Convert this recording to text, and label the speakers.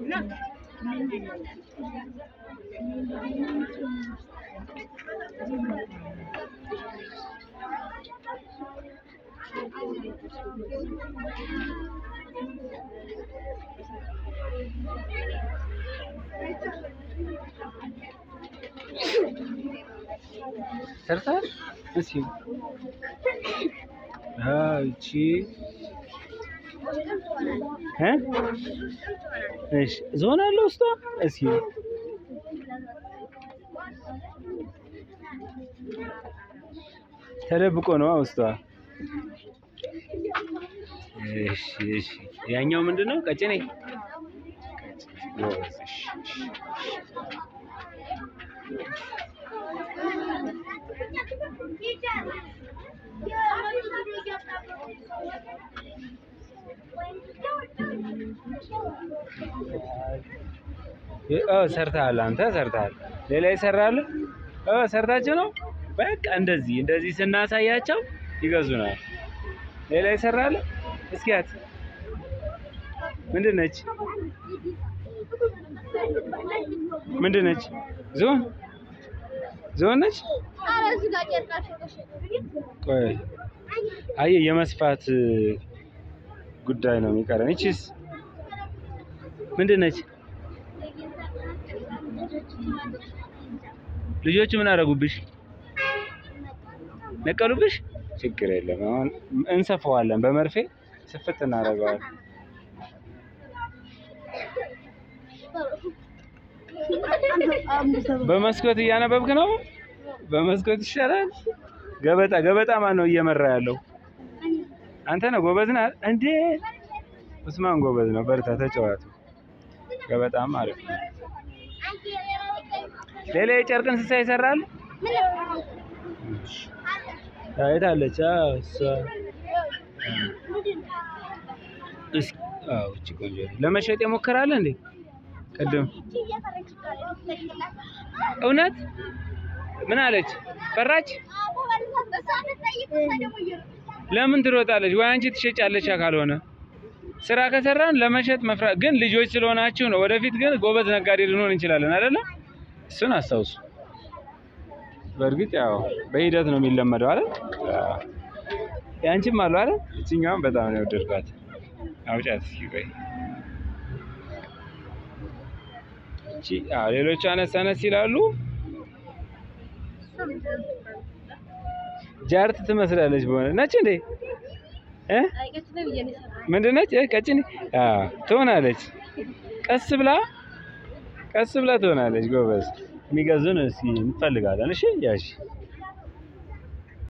Speaker 1: ሰርተሃል? እስኪ አዎ፣ ይቺ እ እሺ ዞን አለ ውስጧ። እስኪ ተደብቆ ነው ውስጧ። እሺ እሺ። ያኛው ምንድን ነው? ቀጭኔ ጎበዝ። እሺ እሺ። ኦ ሰርተሃል፣ አንተ ሰርተሃል። ሌላ ይሰራል? ኦ ሰርታችሁ ነው። በቃ እንደዚህ እንደዚህ ስናሳያቸው ይገዙናል። ሌላ ይሰራል? እስኪያት ምንድን ነች? ምንድን ነች? ዞን ዞን ነች። ቆይ አየህ፣ የመስፋት ጉዳይ ነው የሚቀረን። ይቺስ ምንድን ነች? ልጆቹ ምን አደረጉብሽ? ነቀሉብሽ? ችግር የለም አሁን እንሰፋዋለን፣ በመርፌ ስፍት እናደርገዋለን። በመስኮት እያነበብክ ነው? በመስኮት ይሻላል። ገበጣ ገበጣ ማን ነው እየመራ ያለው? አንተ ነው። ጎበዝ ነህ እንዴ? ኡስማን ጎበዝ ነው። በርታ፣ ተጫዋቱ። ገበጣም አሪፍ ነው። ሌላ የጨርቅ እንስሳ ይሰራል? የት አለች? አዎ፣ እሷ እስኪ አዎ፣ እቺ ቆንጆ ነች። ለመሸጥ የሞከራለ እንዴ? ቅድም እውነት ምን አለች? ፈራች? ለምን ትሮጣለች? ወይ አንቺ ትሸጫለች። ካልሆነ ስራ ከሰራን ለመሸጥ መፍራት ግን ልጆች ስለሆናችሁ ነው። ወደፊት ግን ጎበዝ ነጋዴ ልንሆን እንችላለን አይደለ? እሱን አስታውሱ። በእርግጥ ያው በሂደት ነው የሚለመደው አይደል? አዎ። ያንቺም አሉ አይደል? እችኛዋም በጣም ነው የወደድኳት። አውጫት እስኪ ቆይ። እቺ አዎ፣ ሌሎቹ አነስ አነስ ይላሉ። ጃርት ትመስላለች በሆነ ነች እንዴ እ ምንድን ነች? ቀጭኔ አዎ፣ ትሆናለች። ቀስ ብላ ቀስ ብላ ትሆናለች። ጎበዝ የሚገዙን እስኪ እንፈልጋለን። እሺ ያሺ